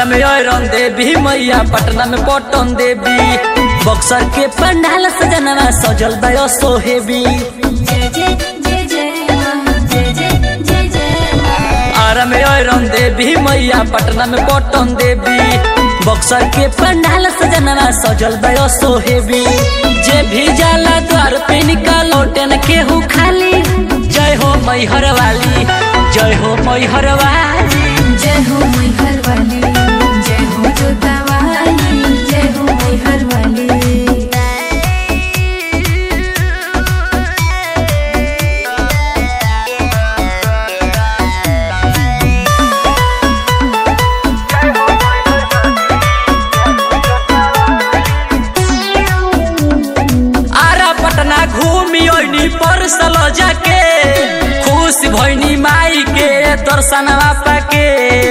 आरा में रन देवी मैया पटना में पटन देवी बक्सर के पंडाल सजनवा सजल बयो सोहेबी जय जय जय जय माँ जय जय जय जय माँ आरा में रन देवी मैया पटना में पटन देवी बक्सर के पंडाल सजनवा सजल बयो सोहेबी जे भी जाला द्वार पे निकालो टेन केहू खाली जय हो मैहर वाली जय हो मैहर वाली जय हो मैहर वाली जय हो जोता वाली जय हो मैहर वाली आरा पटना घूमी ओइनी पर सलो जाके खुश भइनी माई के दर्शनवा पाके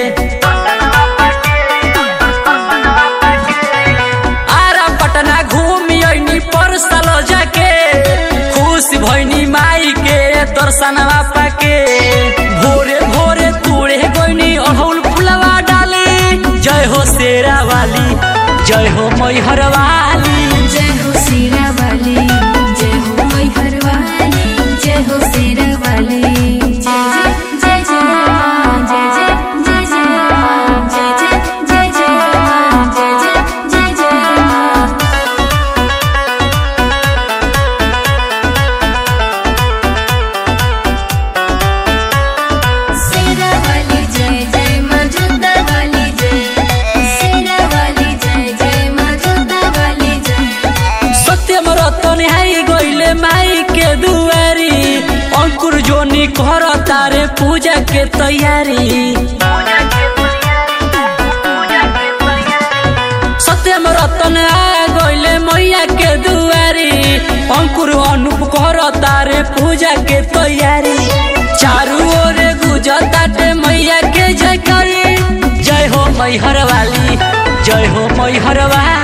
आरा पटना घूमी ओइनी पर सलो जाके खुश भइनी माई के दर्शनवा पाके भोरे भोरे तूड़े गोइनी अड़हुल फुलवा डाले जय हो शेरा वाली जय हो मैहर वाली जय हो सीरा वाली जय हो मैहर वाली जय हो सीरा वाली जय जय जय जय माँ जय जय जय जय माँ जय जय जय जय माँ जय जय जय जय माँ सीरा वाली जय जय माँ जोता वाली जय सीरा वाली जय जय माँ जोता वाली जय सत्यम रतन हाई गइले माई के दुआरी अंकुर जोनी कर तारे पूजा के तैयारी सत्यम रतन आ गइले मैया के दुआरी अंकुर अनूप कर तारे पूजा के तैयारी चारू ओर गुजताटे मैया के जय करी जय हो मैहर वाली जय हो मैहर वाली